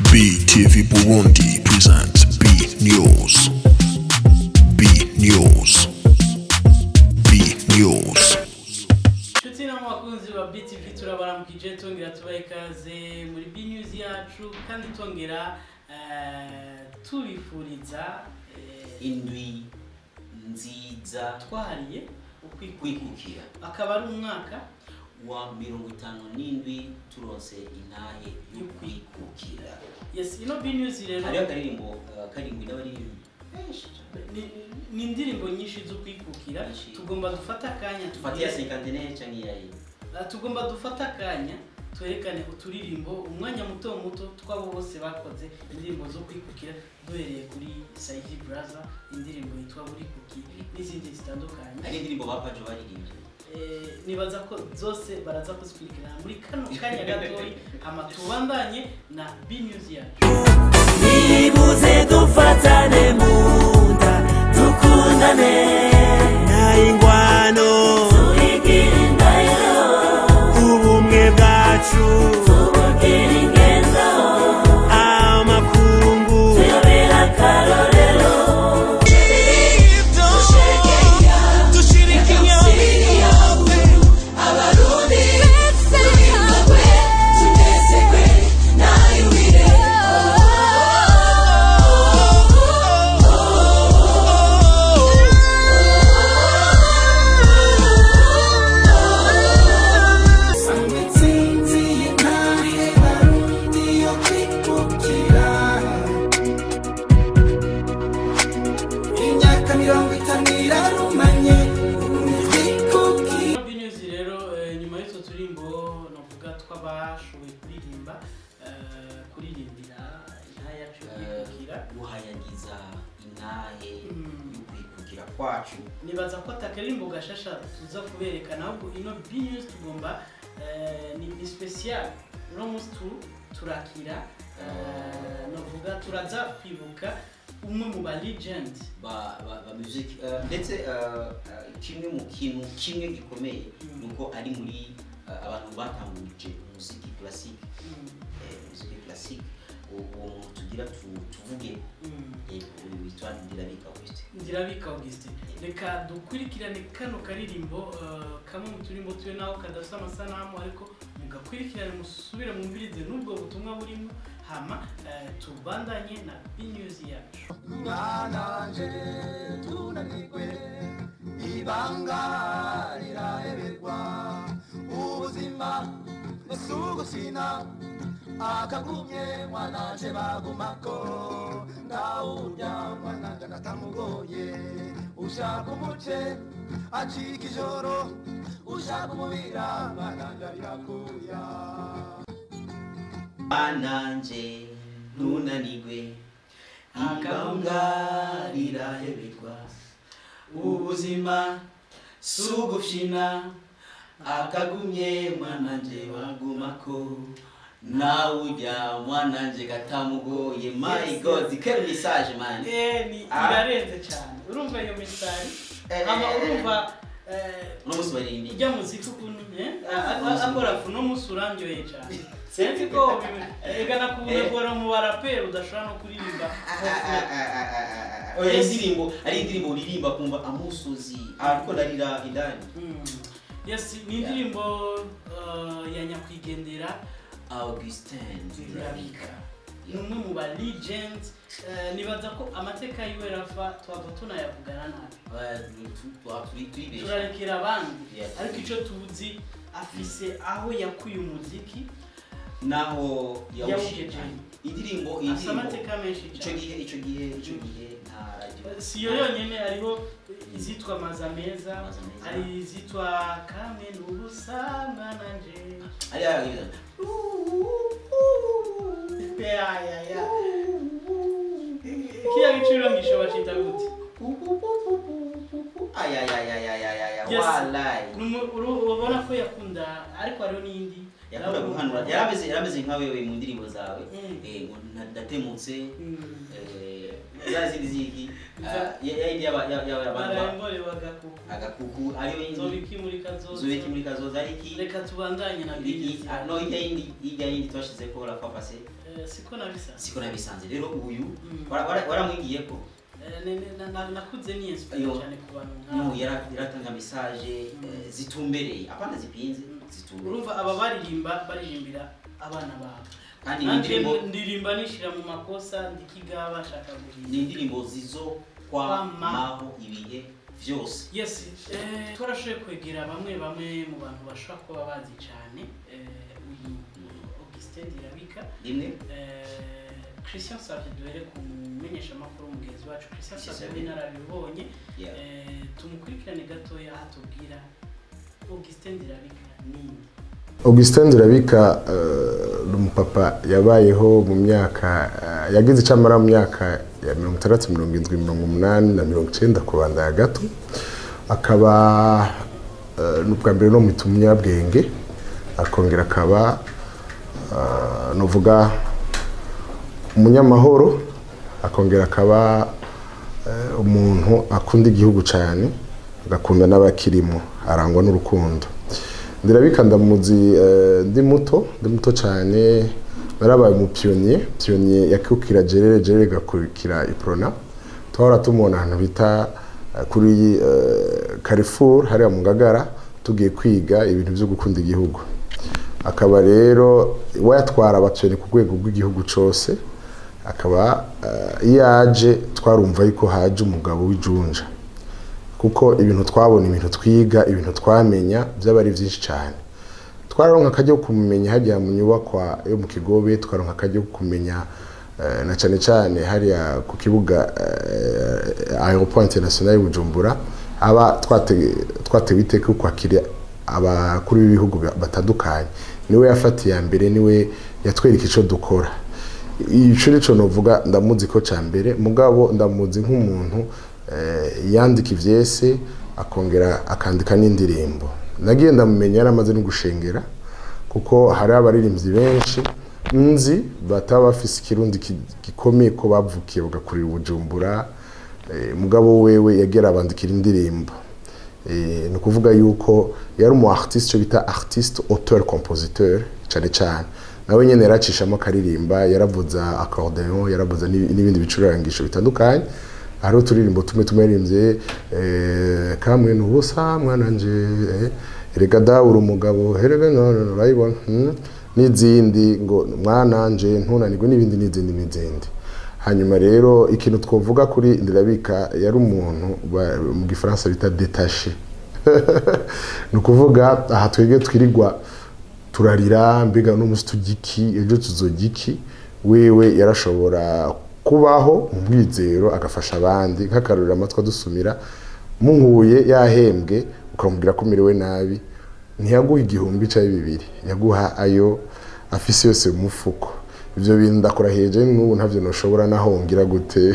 BTV Burundi presents B News. B News. B News. nshuti n'abakunzi ba BTV turabaramukije tongera tubaha ikaze muri B News yacu kandi tongera eh, tubifuriza eh, indwi nziza twahariye ukwikukira kwikukira akaba ari umwaka wa mirongo itanu n'indwi turonse intahe yo kwikukira yes ino B News rero hariho akaririmbo uh, karindwi n'abaririmbi benshi cane. ni- ni indirimbo nyinshi zo kwikukira Nyinshi. tugomba dufata akanya dufate iya tugire- cinquantenaire canke iyayi Ah, tugomba dufata akanya twerekane uturirimbo umwanya muto muto twabo bose bakoze indirimbo zo kwikukira duhereye kuri Saidi Braza indirimbo yitwa buri kuki n'izindi zitandukanye hari indirimbo bapajo baririmbye Eh, nibaza ko zose baraza kuzikurikirana muri kano kanya gatoyi hama tubandanye na B News yacu nibuze dufatane mu nda dukundane nta ingwano tuyigira indahiro ubumwe bwacu tubugira ingendo amakungu tuyobera akarorero imyaka mirongo itanu irarumanye twikubwira B News rero eh, nyuma y'utwo turimbo navuga tw'abashoboye kuririmba eh, kuririmbira intara yacu yo kwikukira guhayagiza intahe Mm. yo kwikukira kwacu nibaza ko atakarimbo gashasha tuza kuberekana ahubwo ino B News tugomba eh, ni, ni special uno munsi tu turakira eh, navuga turaza kwibuka umwe mu ba legend ba ba, ba music uh, ndetse uh, uh, kimwe mu kintu kimwe gikomeye Mm. nuko ari muri uh, abantu batanguje umuziki classique Mm, eh, muziki classique uwo uwo muntu tugira tu- tuvuge mm. eh, uyu witwa Ndirabika Augustin ndirabika augustin reka dukurikirane kano karirimbo eh, kamwe mu turimbo tuyo naho kadafite amasanamu ariko mugakurikirane musubire mwumvirize n'ubwo butumwa burimo hama eh, tubandanye na B News yacu mwananje tunanirwe ibanga riraheberwa ubuzima busugusina akagumye mwananje bagumako ndawurya mwananje agatamugoye ushaka umuce acika ijoro ushaka umubira mwananje arirakuya bananje ntunanirwe igahunga riraheberwa ubuzima si ugufyina akagumye mwananje wagumako nawe ujya mwananje gatamugoye my Yes, god quelle message man Eh, ni Ah. irarenze cyane urumva iyo misitari Eh, hama eh, eh. urumva eh, uno munsi baririmbiye ijya muziki ukuntu eh, a- a- akora fu no munsi urandyoheye cyane sinzi ko egana kubura mu baraperi udashobora no kuririmba oya indirimbo ari indirimbo uririmba kumva amusozi ariko ndarira indani Mm. yes ni indirimbo uh, ya nyakwigendera augustin Ndirabika ni umwe mu ba legend eh, nibaza ko amateka yiwe rafa twava tunayavugana nabi turibesha turarekera abandi Yes. ariko icyo tuzi afise aho yakuye umuziki naho Yawugejeje. yawushije indirimbo iyi afise ndirimbo amateka menshi icyo cyane gihe icyo gihe icyo gihe nta radio si yo yonyine hariho izitwa maza meza Maza Meza. hari izitwa kamwe n'ubusa mwananje ari yagize ya ya ya kiriya giciro ngisho bacita gute ay ay ay ay ay ay ay Yes. wallahi Ni umu- uru- ubona ko yakunda ariko hariho n'indi yakunda guhanura yarameze yarameze nka wewe mu ndirimbo zawe Mm. eh ngo ndatemutse Mm. eh za zindi ziki Za- ya ya indi yaba yaba abantu barayambore bagakuku agakuku ariyo yindi zobikimurika zose zubiki muri kazoza ariki reka tubandanye na Iki- bizinesi ah, no hirya yindi hirya yindi twashize ko la fois passée Eh, siko nabisanze siko nabisanze rero uyu Mm. wara- wara- waramwigiye ko Eh, ne- ne- na- na- nakuze ni inspire Iyo. cyane ku bantu niyo nk'abo yara- yaratanga message eh, zitumbereye apana zipinze zitumbereye urumva aba baririmba baririmbira abana babo kandi ni nanjye indirimbo ndirimba nishira mu makosa ndikiga bashaka ni guhimba indirimbo zizokwamaho ibihe byose yes eh, twarashoboye kwegera bamwe bamwe mu bantu bashobora kuba bazi cyane eh, uyu augustin dirabika rimwe Eh, christian savye duhere ku mumenyeshamakuru mugenzi wacu christian Christian savye Savio. w'inararibonye Yeah. Eh, tumukurikirane gatoya atubwira augustin dirabika nini augustin nzirabika eh, ni umupapa yabayeho mu myaka eh, yagize icyo amara mu myaka ya mirongo itandatu mirongo irindwi mirongo umunani na mirongo icyenda ku banda ya gato akaba eh, ni ubwa mbere no mu umunyabwenge akongera akaba eh, nuvuga umunyamahoro akongera akaba eh, umuntu akunda igihugu cyane agakunda n'abakirimo arangwa n'urukundo ndirabika ndamuzi eh, ndi muto ndi muto cyane narabaye umupiyoniye piyoniye yakukira gerere gerere igakurikira iprona twahora tumubona ahantu bita eh, kuri eh, Carrefour hariya mu Ngagara tugiye kwiga ibintu byo gukunda igihugu akaba rero wayatwara abapiyoni ku rwego rw'igihugu cyose akaba eh, iyo aje twarumva yuko haje umugabo w'ijunja kuko ibintu twabona ibintu twiga ibintu twamenya byaba ari byinshi cyane twararonka akajya ko kumumenya hajya mu nyubakwa yo mu kigobe twaronka akajya ko kumenya eh, na cyane cyane hariya ku kibuga eh, aeroport international y'u Bujumbura aba twate- twatewe iteka yo kwakira abakuru b'ibihugu ba- batandukanye niwe yafatiye iya mbere niwe yatwereka icyo dukora icyo nicyo novuga ndamuzi ko cya mbere mugabo ndamuzi nk'umuntu eh, yandika ibyese akongera akandika n'indirimbo nagiye ndamumenya yaramaze no gushengera kuko hari abaririmbyi benshi nzi bataba bafise ikirundi ki- gikomeye ko bavukiye bagakurira ubujumbura eh, mugabo wewe yagera abandikira indirimbo Eh, ni ukuvuga yuko yari umu artiste icyo bita artiste auteur compositeur cyane cyane nawe nyine yaracishamo akaririmba yaravuza accordeon yaravuza n'ibi- n'ibindi bicurangisho bitandukanye hari uturirimbo tumwe tumwe yaririmbye eh, kamwe ni ubusa mwananje eh, erega da uri umugabo herega no no no urayibona hmm? n'izindi ngo mwananje ntunanirwe n'ibindi n'izindi n'izindi hanyuma rero ikintu twavuga kuri ndirabika yari umuntu ba- mu gifaransa bita detache ni ukuvuga aha twebwe twirirwa turarira mbega n'umunsi tujya iki ejo tuzojya iki wewe yarashobora kubaho mu bwizero agafasha abandi nk'akarurira amatwi adusumira muhuye yahembwe ukamubwira ko umerewe nabi ntiyaguha igihumbi cyangwa bibiri yaguha ayo afise yose mu mufuko ibyo bintu ndakora hejuru n'ubu ntabyo ntushobora nahongira gute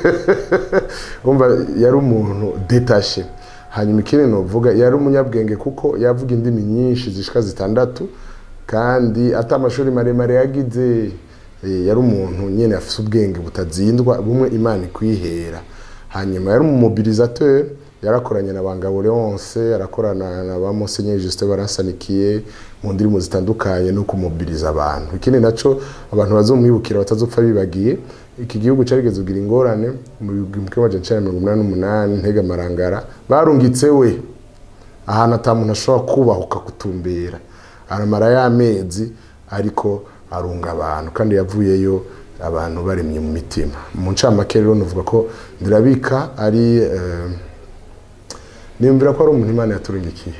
umva yari umuntu detashe hanyuma ikindi nuvuga yari umunyabwenge kuko yavuga indimi nyinshi zishika zitandatu kandi ati amashuri maremare yagize Eh, yari umuntu nyine afite ubwenge butazindwa bumwe imana ikwihera hanyuma yari umumobilisateur yarakoranye na bangabo leonce yarakorana na ba monsenyeri justin baransanikiye mu ndirimbo zitandukanye no kumobiriza abantu ikindi naco abantu bazomwibukira batazopfa bibagiye iki gihugu carigeze kugira ingorane mu gihumbi kimwe amajana icenda na mirongo umunani n'umunani ntega marangara barungitse we ahantu ata muntu ashobora kubahuka gutumbera aramara y'amezi ariko arunga abantu kandi yavuyeyo abantu baremye mu mitima mu ncamake rero nuvuga ko ndirabika ari eh, niyumvira ko ari umuntu imana yaturungikiye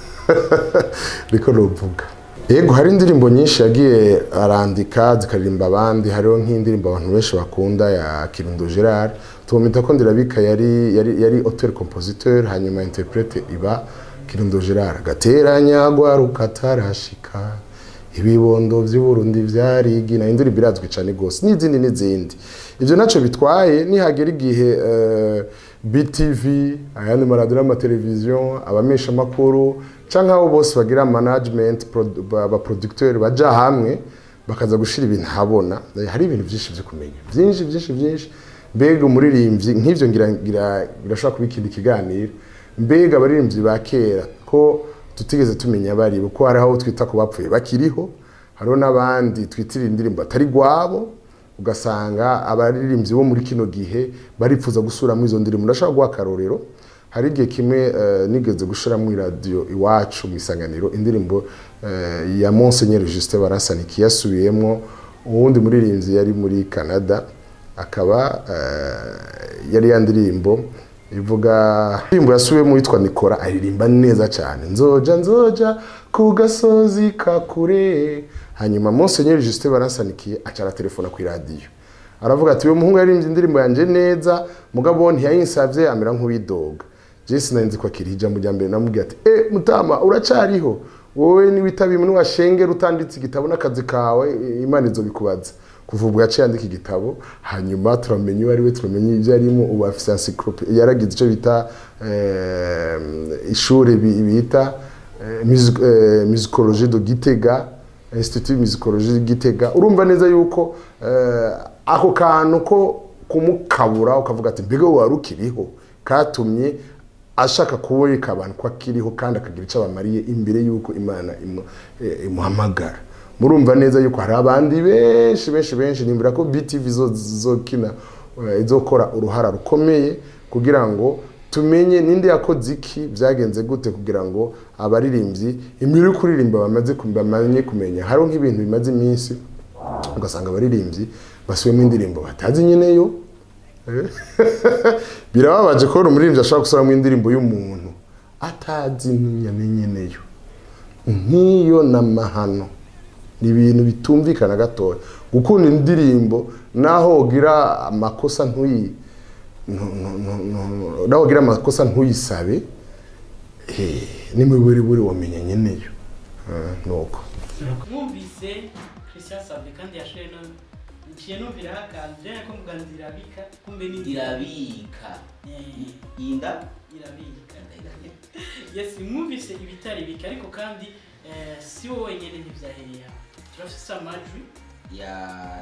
niko nuvuga yego hari indirimbo nyinshi yagiye arandika zikaririmba abandi hariho nk'indirimbo abantu benshi bakunda ya kirundo gerard tumumita ko ndirabika yari yari yari auteur compositeur hanyuma interprete iba kirundo gerard gateranya gwaruka tarashika ibibondo by'uburundi byarigi na indirimbo irazwi cyane rwose n'izindi n'izindi ibyo ntacyo bitwaye nihagera igihe eh, btv ayandi maradiyo n'amateleviziyo abameshamakuru cyangwa abo bose bagira management prod- ba- abaproducteur baja hamwe bakaza gushira ibintu habona hari ibintu byinshi byo kumenya byinshi byinshi byinshi mbega umuririmbyi nk'ibyo ngira ngira birashobora kuba ikindi kiganiro mbega abaririmbyi ba kera ko tutigeze tumenya bari kuko hari aho twita ku bapfuye bakiriho hariho n'abandi twitirira indirimbo atari gwabo ugasanga abaririmbyi bo muri kino gihe baripfuza gusubiramo izo ndirimbo ndashaka guha akarorero hari igihe kimwe eh, nigeze gushiramo iradiyo iwacu mu isanganiro indirimbo eh, ya Monseigneur Justin Barasaniki yasubiyemo uwundi muririmbyi yari muri Canada akaba eh, yari ya ndirimbo ivuga indirimbo yasubiyemo yitwa Nikora aririmba neza cyane nzoja nzoja ku gasozi ka kure hanyuma Monseigneur Justin Baransanikiye acara telefona ku iradiyo aravuga ati uyu muhungu yaririmbye indirimbo yanjye neza mugabo ntiyayinsabye amera nk'uwidoga jesi nari nzi ko akiri ijambo rya mbere namubwiye ati e mutama uracariho wowe niwitaba imwe washengera utanditse igitabo n'akazi kawe imana izo bikubaza kuva ubwo yaciye yandika igitabo hanyuma turamenya uwo ari we turamenya ibyo arimo ubu afite encyclopedia yaragize icyo bita eh, ishuri bi- bita eh, music- eh, musicologie de Gitega Institut Musicologie de Gitega urumva neza yuko eh, ako kantu ko kumukabura ukavuga ati mbega wari ukiriho katumye ashaka kubereka abantu ko akiriho kandi akagira icyo abamariye imbere y'uko imana imu- eh, imuhamagara murumva neza yuko hari abandi benshi benshi benshi nimbura ko btv zo- zokina eh, izokora uruhara rukomeye kugira ngo tumenye ninde yakoze iki byagenze gute kugira ngo abaririmbyi imbere yo kuririmba bamaze kum- bamenye kumenya hariho nk'ibintu bimaze iminsi ugasanga abaririmbyi basubiyemo indirimbo batazi nyine yo Eh? birababaje kubona umuririmbyi ashobora gusubiramo indirimbo y'umuntu atazi n'inyane nyeneyo nk'iyo n'amahano ni ibintu bitumvikana gatoya gukunda indirimbo naho ugira amakosa ntuyi ntu- ntu- ntu- ntu- naho ugira amakosa ntuyisabe eh, n'imiburiburi wamenya nyeneyo Eh, nuko mwumvise christian sabwe kandi yashoye no nciye numviraho akantu byane ko muganza irabika kumbe ni irabika Eh, inda irabika yes mwumvise ibitari bike ariko kandi eh, si wowe wenyine ntibyahereye aho turafise amajwi ya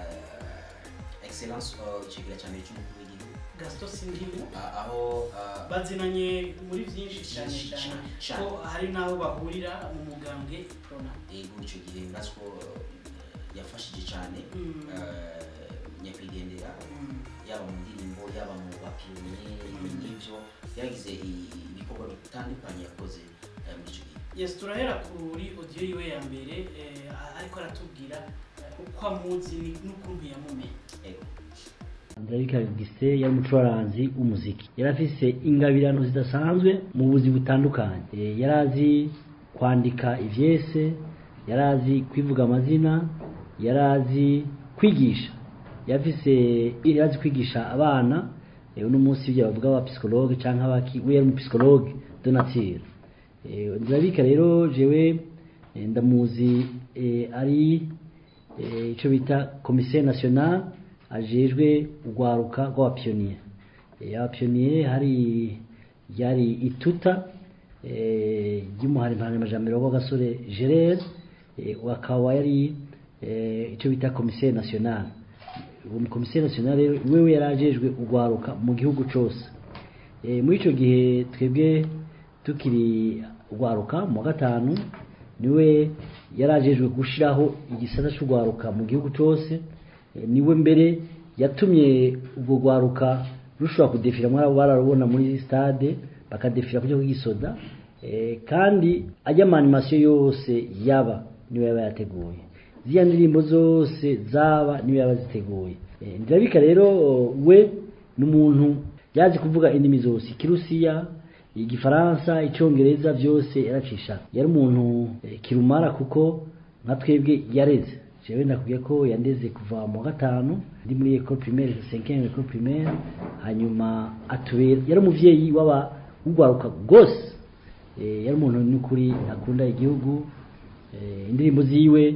excellence ikigira cyane cy'umukuru w'igihugu gasito sindimu A- aho ah, bazinanye muri byinshi cyane Byinshi cyane cyane. ko hari n'aho bahurira mu mugambwe prona yego icyo gihe ndazi ko eh, yafashije cyane Mm. eh, nyakwigendera yaba mu ndirimbo yaba mu bapiyoniye n'ibyo yagize i- ibikorwa bitandukanye yakoze eh, muri icyo gihe yes turahera kuri audio yiwe ya mbere eh, ariko aratubwira eh, uko amuzi ni- n'ukuntu yamumenye yego Andrewika Augustin yari umucuraranzi w'umuziki yari afise ingabirano zidasanzwe mu buzi butandukanye Eh, yari azi kwandika ivyese yari azi kwivuga amazina yari azi kwigisha yari afise yari azi kwigisha abana eh, uno munsi ibyo bavuga aba psychologue canke abaki we yari umupsychologue de nature Eh, Ndabika rero jewe eh, ndamuzi eh, ari eh, ico bita commissaire national ajejwe urwaruka rw'abapiyoniye Eh, abapiyoniye hari yari ituta eh, ry'umuhari mpanamajambere w'agasore gerere akaba yari eh, ico bita commissaire national uwo commissaire national rero wewe yari ajejwe urwaruka mu gihugu cose Eh, muri icyo gihe twebwe tukiri urwaruka mu wa gatanu niwe yari ajejwe gushyiraho igisata cy'urwaruka mu gihugu cyose Eh, niwe mbere yatumye ubwo rwaruka rushobora kudefira mwari bararubona muri stade bakadefira kujya kugisoda Eh, kandi ajya amanimasiyo yose yaba niwe yaba yateguye ziriya ndirimbo zose zaba niwe yaba ziteguye Eh, ndirabika rero we ni umuntu yazi kuvuga indimi zose ikirusiya igifaransa icyongereza byose yaracisha yari umuntu eh, kirumara kuko nka twebwe yareze jewe nakubwiye ko yandeze kuva mu wa gatanu ndi muri école primaire cinquième école primaire hanyuma atubera yari umuvyeyi w'aba ugwaruka rwose Eh, yari umuntu n'ukuri akunda igihugu Eh, indirimbo ziwe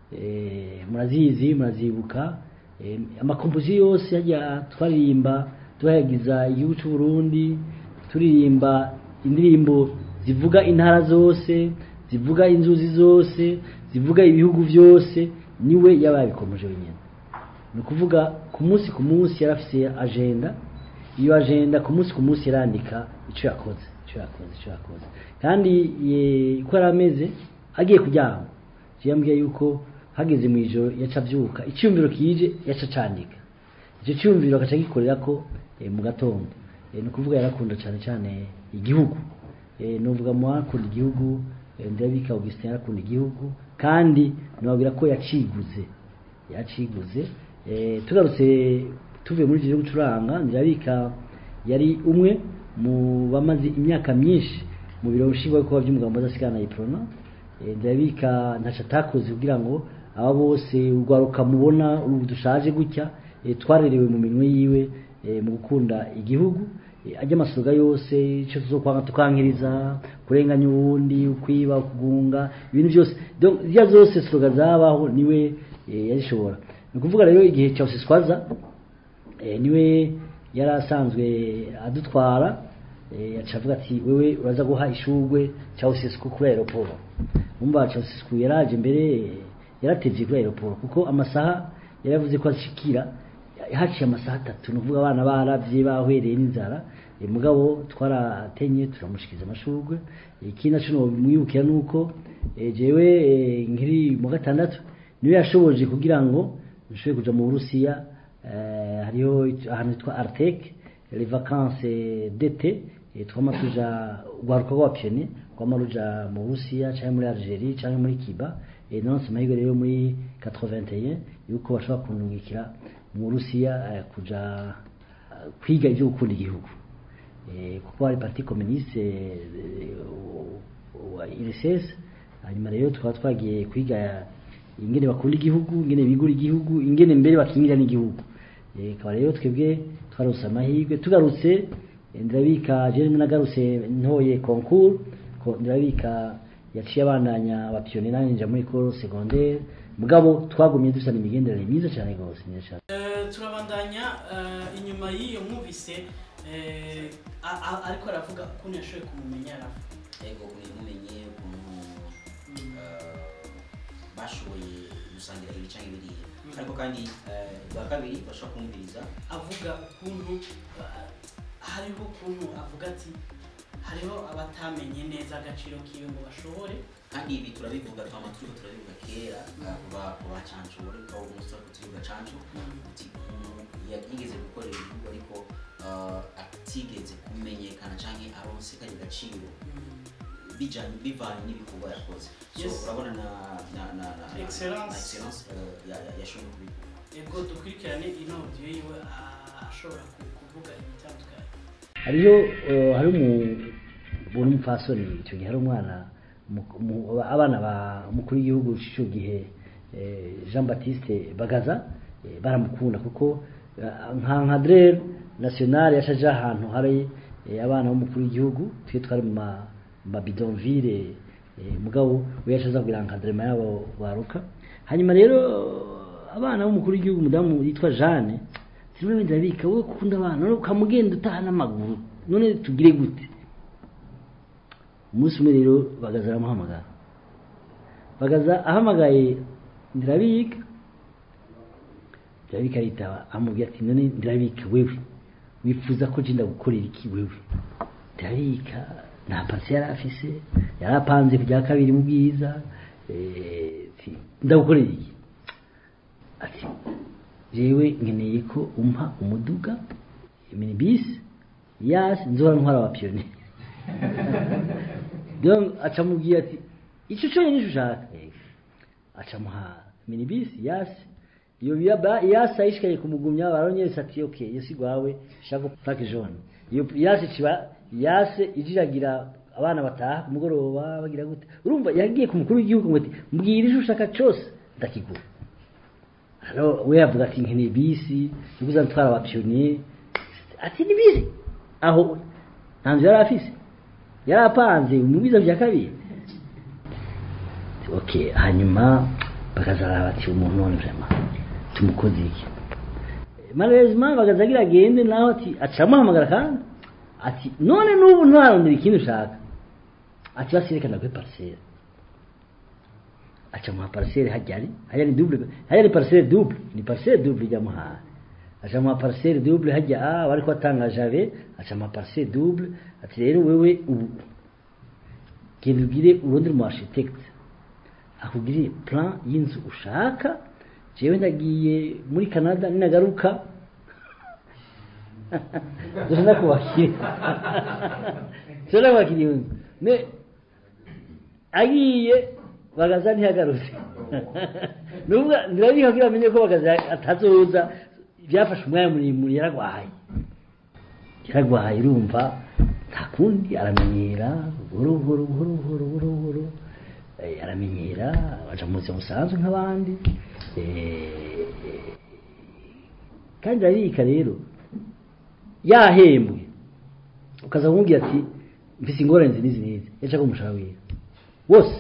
eh, murazizi murazibuka Eh, amakompoziyo yose yajya twaririmba tuhayagiza igihugu cy'u Burundi turirimba indirimbo zivuga intara zose zivuga inzuzi zose zivuga ibihugu byose niwe yabaye bikomeje wenyine ni ukuvuga ku munsi ku munsi yari afite agenda iyo agenda ku munsi ku munsi yarandika icyo yakoze icyo yakoze icyo yakoze kandi eh, uko yari ameze agiye kuryama yambwiye yuko hageze mu ijoro yaca abyuka icyumviro kije yaca acandika icyo cyumviro agaca gikorera ko eh, mu gatondo Eh, ni ukuvuga yarakunda cyane cyane igihugu Eh, nuvuga mu akunda igihugu eh, ndabika Augustin yarakunda igihugu kandi nababwira ko yaciguze yaciguze eh, tugarutse tuvuye muri ivyo gucuranga ndabika yari umwe mu bamaze imyaka myinshi mu biro nshingwabikorwa by'umugambo udasigana iprona Eh, ndabika ntaco atakoze kugira ngo aba bose urwaruka mubona ubu dushaje gutya eh, twarerewe mu minwe yiwe eh, mu gukunda igihugu Eh, ajya amasoga yose icyo tuzokwanga tukankiriza kurenganya uwundi ukwiba kugunga ibintu byose donc ziriya zose sloga zabaho niwe eh, yazishobora ni ukuvuga rero igihe cya siswaza eh, niwe yari asanzwe adutwara eh, yaca avuga ati wewe uraza guha ishurwe Ceausescu kuri aeroport umva Ceausescu yaraje mbere eh, yaratevye kuri aeroport kuko amasaha yaravuze ko ashikira haciye amasaha atatu ni ukuvuga abana baravye bahwereye n'inzara eh, mugabo twaratenye turamushikiza amashurwe ikindi naco nomwibukira nuko eh, jewe eh, nkiri mu gatandatu niwe yashoboje kugira ngo nshobore kuja mu Burusiya eh, hariho ahantu hitwa Artek les vacances d'été eh, twama tuja urwaruka rw'abapiyoni rwama ruja mu Burusiya canke muri Algerie canke muri Cuba eh, nonse amahirwe rero muri 81 yuko bashobora kunungikira mu Burusiya eh, kuja eh, kwiga ivyo gukunda igihugu eh, kuko hari parti communiste eh, wa IRSS hanyuma rero tukaba twagiye kwiga ingene bakunda igihugu ingene bigura igihugu ingene mbere bakingira n'igihugu Eh, akaba rero twebwe twarose amahirwe tugarutse eh, ndirabika je rimwe nagarutse ntoye concours ko ndirabika yaciye abandanya abapiyoni nanjye nja muri école secondaire mugabo twagumye dusana imigenderanire myiza cyane rwose myiza cyane Eh, turabandanya eh, inyuma y'iyo mwumvise eh, a- a- ariko aravuga ukuntu yashoboye kumumenya aravuga ego mumenye ukuntu eh, bashoboye gusangira ibi cyangwa biriya ariko kandi eh, bwa kabiri bashobora kumviriza avuga ukuntu eh, hariho ukuntu avuga ati hariho abatamenye neza agaciro kiwe ngo bashobore kandi ibi turabivuga twama turiko turabivuga kera eh, kuva ku bacancure aho umunsi wari kutuvuga cancu uti umuntu ya- yigeze gukorera igihugu ariko eh, atigeze kumenyekana canke aronse kari gaciro bijanye bivanye n'ibikorwa yakoze so Yes. urabona na na na na na- Excellence. na excellence eh, ya- ya- yashoboye kubivuga ego dukurikirane ino audio yiwe ah, ashobora ku- kuvuga ibitandukanye hariho eh, hari umuntu umupfasoni icyo gihe hari umwana mu- mu- abana ba umukuru w'igihugu icyo gihe eh, Jean Baptiste Bagaza eh, baramukunda kuko eh, nka nka Drer national yashaje ahantu hari eh, abana b'umukuru w'igihugu twe twari mu ma ma bidonville eh, mugabo we yashaza kugira nka drema yabo baruka hanyuma rero abana b'umukuru w'igihugu umudamu yitwa Jeanne zimwe wenda bika wowe ukunda abana none ukamugenda utaha n'amaguru none tugire gute umunsi umwe rero bagaza aramuhamagara bagaza ahamagaye ndirabika ndirabika aritaba amubwira ati none ndirabika wewe wifuza ko jenda gukorera iki wewe ndirabika nta pasi yari afise yari apanze ku bya kabiri mu bwiza eh, ati, ndagukorera iki ati jewe nkeneye ko umpa umuduga minibisi yasi nzora ntwara abapiyoni donc acamubwira ati icyo cyonyine nicyo ushaka Eh, acamuha minibisi yasi iyo yaba yasi ayishikaye kumugumya baronyeretse ati ok yesi gwawe shaka plaque jaune iyo yasi ciba yase ijiragira abana bataha ku mugoroba bagira gute urumva yagiye ku mukuru w'igihugu ngo ati mbwira icyo ushaka cyose ndakigura hano we yavuga ati nkeneye bisi yo kuzatwara abapiyoniye ati ni bisi aho ntabyo yari afise yari apanze mu biza bya kabiri ok hanyuma bakazaraba bati umuntu none vraiment tumukoze iki malheureusement bagazagira agende naho ati acamuhamagara kandi ati none n'ubu ntarondera ikindi ushaka ati basirekana kuri parcelle acamuha parcelle hajyari hajya ni double hajya ni parcelle double ni parcelle double ijyamuhaye acamuha parcelle double hajya ah bariko atanga jave acamuha parcelle double ati rero wewe ubu genda ubwire urondere umu architecte akugiriye plan y'inzu ushaka jewe ndagiye muri canada ninagaruka dushobora kubakira dushobora kubakira iyo nzu ne agiye bagaza ntiyagarutse nuvuga ndirabiha kugira amenye ko bagaza atazoza byafashe umwanya muremure yaragwahaye yaragwahaye urumva nta kundi aramenyera buhoro buhoro buhoro buhoro buhoro buhoro eh, aramenyera aja mu buzima busanzwe nk'abandi eh, kandi arabika rero yahembwe ukaza kumubwira ati mfise ingorane izi n'izi n'izi yaca umushahara wiwe wose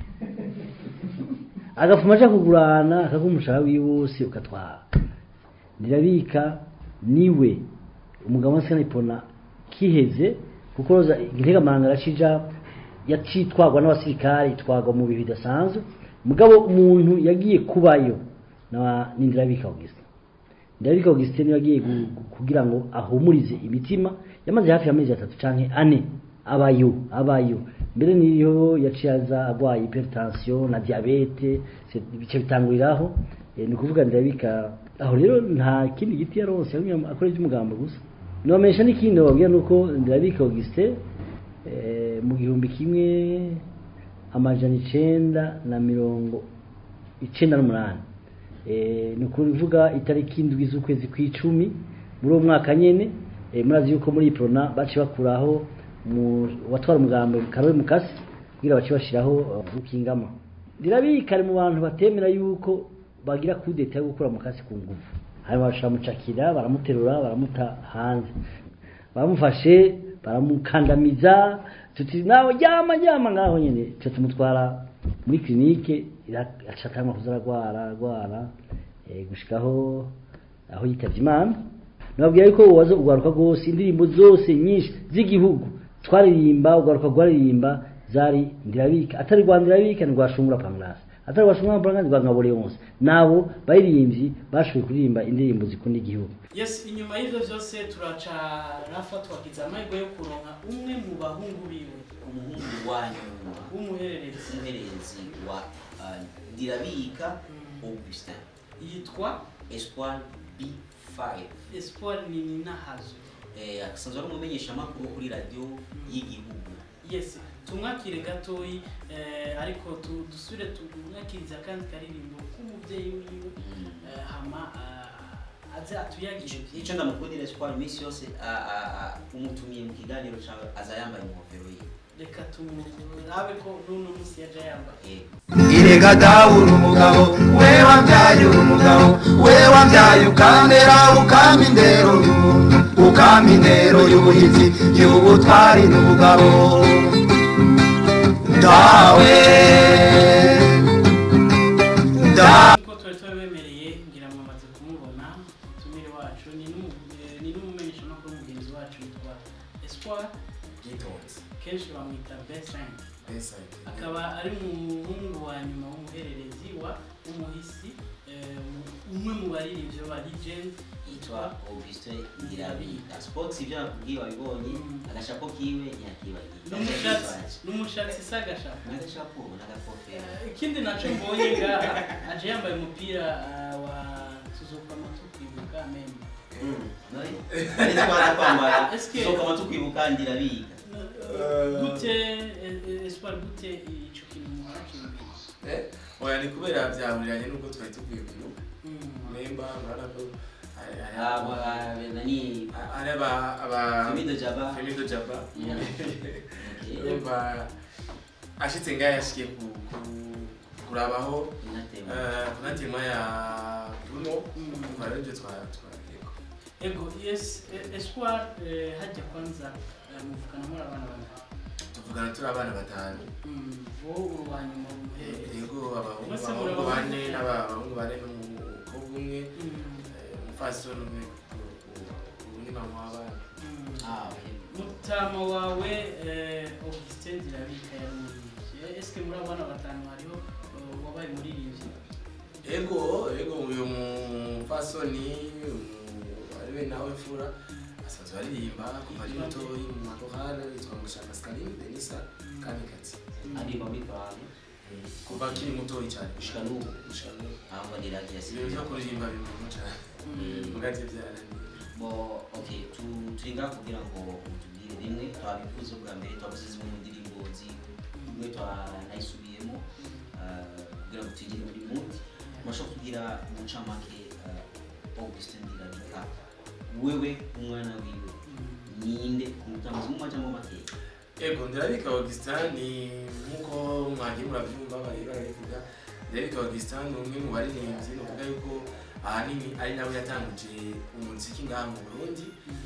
agafuma aja kugurana akaguha umushahara wiwe wose ukatwara ndirabika niwe umugabo wa Senipona kiheze kuko roza integamanga aracija yacitwagwa n'abasirikare itwagwa mu bihe bidasanzwe mugabo umuntu yagiye kubayo na nindirabika Augustin ndirabika Augustin niwe yagiye gu- gu- kugira ngo ahumurize imitima yamaze hafi y'amezi atatu canke ane abayo abayo mbere niyo yaciye aza agwaye hypertension na diabete se- bice bitanguriraho Eh, ni ukuvuga ndirabika aho rero nta kindi giti yaronse yagumye akora iby'umugambo gusa nobamesha n'ikindi bababwira nuko ndirabika Augustin eh, mu gihumbi kimwe amajana icenda na mirongo icenda n'umunani Eh, ni ukuvuga itariki indwi z'ukwezi kw'icumi muri uwo mwaka nyene eh, murazi yuko muri prona baci bakuraho mu- watwara umugambo Karoli Mukasi kugira baci bashiraho uh, Rukingama ndirabika ari mu bantu batemera yuko bagira kudeta yo gukura Mukasi ku nguvu hanyuma baramucakira baramuterura baramuta hanze bamufashe baramukandamiza tuti nawe ryama ryama ngaho nyene tuca tumutwara muri klinike acatangwa kuza aragwara aragwara eh, gushikaho aho yitavye imana nababwira yuko uwaza ugaruka rwose indirimbo zose nyinshi z'igihugu twaririmba ugaruka rwaririmba zari ndirabika atari rwa ndirabika ni rwa shungura pamrasi atari rwa shungura pamrasi rwa ngabo leonce nabo baririmbyi bashoboye kuririmba indirimbo zikunda igihugu yes inyuma y'ivyo vyose turaca rafa twagize amahirwe yo kuronka umwe mu bahungu biwe umuhungu wa nyuma w'umuhererezi umuhererezi wa uh, ndirabika augustin yitwa espoir b5 espoir nininahazo eh, asanzwe ari umumenyeshamakuru kuri radiyo y'igihugu yes tumwakire gatoyi eh, ariko tu- dusubire tumwakiriza akandi karirimbo k'umuvyeyi wiwe eh, hama ah, aze atuyagishe icyo ndamukundira espoir iminsi yose a- a- a- umutumiye mu kiganiro cawe aza yambaye ingofero ye reka tumurabe ko n'uno munsi yaja yambaye Eh, irega dawe uri umugabo we wabyaye uri umugabo we wabyaye ukandera ukama indero ukama indero y'ubuhizi y'ubutwari n'ubugabo dawe dawe nkuko twari tubabemereye ngira ngo amaze kumubona tumire wacu ni n'umu- eh, ni n'umumenyeshamakuru mugenzi wacu yitwa espoir bwitonzi kenshi bamwita besin beside akaba ari umuhungu wa nyuma w'umuhererezi wa umuhisi eh, umwe mu baririmbyi ba legend yitwa augustin ndirabika sports ibyo nakubwiye wabibonye agashapo kiwe ntiyakibagiye n'umushatsi n'umushatsi sagashaka n'agashapo n'agakofero ikindi naco mbonye ngaha aje yambaye umupira ah, wa tuzokama tukwibuka meme ari twaza kwambara Eske- zokama tukwibuka ndirabika gute eh, eh, espoir gute ico kintu murakimbiye Eh, oya ni kubera byahuriranye n'ubwo twari tuvuye mu gihugu memba murabona ko hari- hari aba aba- nani hari aba- aba- Femido Jaba. Femido Jaba. Okay. urumva ashitse ngaho yashikiye ku- ku- kurabaho Inatema. eh, kunatema ya bruno Mm. umva rero ibyo twa- twagiyeko ego yes eh, espoir eh, hajya kwanza eh, muvugana muri abana bane tuvugana turi abana batanu Mm, wowe uri uwa nyuma w'umuhererezi yego abahungu Mwese abahungu murabahungu. bane n'abahungu bane n'umukobwa umwe Mm, eh, umupfasoni umwe ubu ni mama w'abana mm. Ah, okay. mutama wawe eh, augustin zirabika yarumuririmbyi eske muri abana batanu hariho eh, wabaye umuririmbyi ego ego uyu mupfasoni ariwe nawe mfura asanzwe aririmba kuva ari mutoyi mu makorale yitwa ngo shaka scaline denisa kamikazi aririmba muri korali kuva akiri mutoyi cyane gushika n'ubu gushika n'ubu ahubwo ni radiyo ibintu byo yasigaye kuririmba bimuha cyane mugati byarangiye bo okay tu turi ngaha kugira ngo mutubwire bimwe twabivuze bwa mbere twavuze zimwe mu ndirimbo zimwe twanayisubiyemo ah, kugira ngo tugire muri muti murashobora kugira umucamake ah, Augustin Ndirabika wewe umwana wiwe ninde umutambuzi mu majambo makeya ego ndirabika augustin ni nk'uko mwagiye murabyumva bari barabivuga ndirabika augustin ni umwe mu baririmbyi ni ukuvuga yuko ahanini ari nawe yatanguje umuziki ngaha mu burundi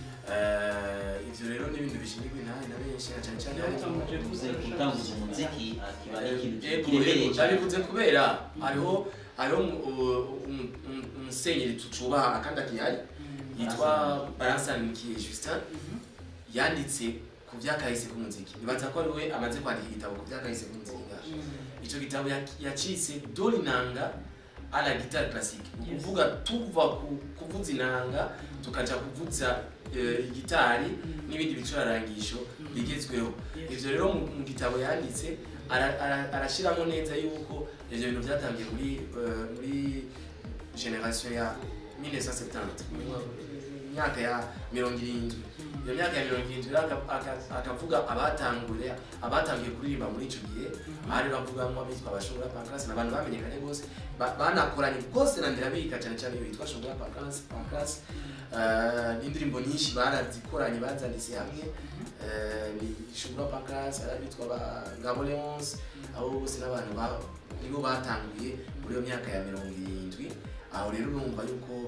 Eh, ivyo rero ni ibintu bishingirwa intahe na benshi na cyane cyane Yatanguje uvuze gutanguza umuziki akiba ari ikintu Ego, kiremereye ego, cyane ndabivuze kubera hariho hariho umu- u- umu- umu- umusenyeri tucubaha kandi akihari yitwa baransanimikiye justin yanditse ku byakahise k'umuziki nibaza ko ari we amaze kwandika igitabo ku byakahise k'umuziki ngaha icyo gitabo yak- yacitse dore inanga ala gitari classique ni ukuvuga tuva ku kuvuza inanga tukaja kuvuza eh, igitari n'ibindi bicurarangisho bigezweho ivyo rero mu mu gitabo yanditse ara- ara- arashiramo neza yuko ivyo bintu byatangiye muri eh, muri generation ya 1970 mu myaka ya mirongo irindwi iyo myaka ya mirongo irindwi rero aka- aka- akavuga abatangure abatangiye kuririmba muri icyo gihe bari bavugamo abitwa abashobora pankasi ni abantu bamenyekanye rwose ba- banakoranye rwose na ndirabika cyane cyane iyo yitwa shobora pankasi pankasi n'indirimbo nyinshi barazikoranye bazanditse hamwe Eh, ni shobora pankasi hari abitwa ba ngabo leonce abo bose n'abantu ba- nibo batanguye muri iyo myaka ya mirongo irindwi aho rero urumva yuko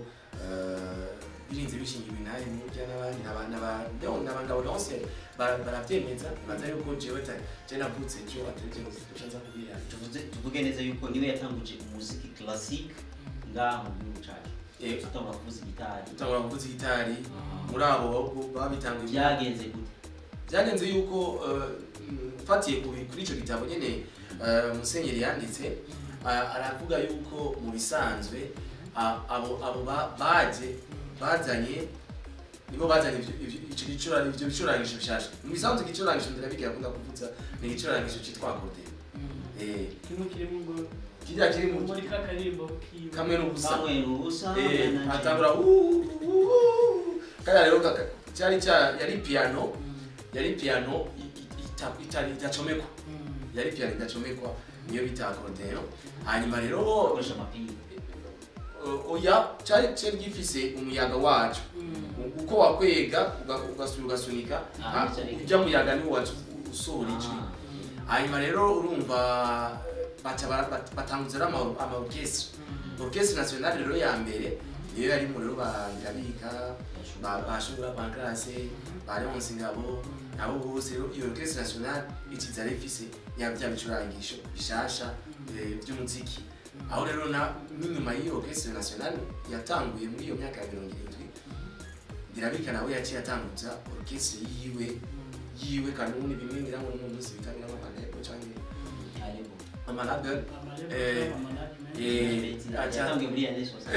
eh, birinze bishingiwe nawe n'urya n'abandi n'abangabo bose bara- barabyemeza baza yuko jewe ta- je navutse jo atari je nza kubira tuvuze tuvuge neza yuko niwe yatanguje umuziki classic ngaha mu gihugu cyacu Eh. tutangura kuvuza gitari tutangura kuvuza gitari muri abo bo- babitanguye byagenze gute byagenze yuko eh, mfatiye ku- kuri icyo gitabo nyine eh, musenyeri yanditse a- aravuga yuko mu bisanzwe a- abo abo ba- baje bazanye nibo bazanye ivyo- ivyo- ico gicura- ivyo bicurangisho bishasha mu bisanzwe igicurangisho ndirabigira akunda kuvuza ni igicurangisho cyitwa akordeo eh kimwe kirimo ngo kirya kiri mu muri ka karimbo kiwe kamwe n'ubusa kamwe n'ubusa Eh, na- na- atangura "Uuuu, uuuu." kariya rero kaka- cyari cya yari piano yari piano i- i- ita- itari idacomekwa yari piano idacomekwa niyo bita akordeo hanyuma rero bakoresha amapingu uh, oya cyari cyari gifise umuyaga wacu uko wakwega uga- ugasubira ugasunika Ah, ha- cyari- ujya muyaga niwo wacu usohora ijwi Ah, hanyuma rero urumva baca bara- bat- batanguza rero ama- ama orchestre orchestre nationale rero ya mbere niyo yarimo rero ba Ngabika ba bashobora bankrase ba Leonce Ngabo abo bose rero iyo orchestre nationale ikiza rero ifise ya bya bicurangisho bishasha eh, by'umuziki aho rero na n'inyuma y'iyo orchestre nationale yatanguye muri iyo myaka ya mirongo irindwi Ndirabika nawe yaciye atanguza orchestre yiwe yiwe kanuni bimwe ngira ngo no munsi bitabira amapaneko cyangwa ariko amalabel amarebe eh acha yatangiye muri ya nesos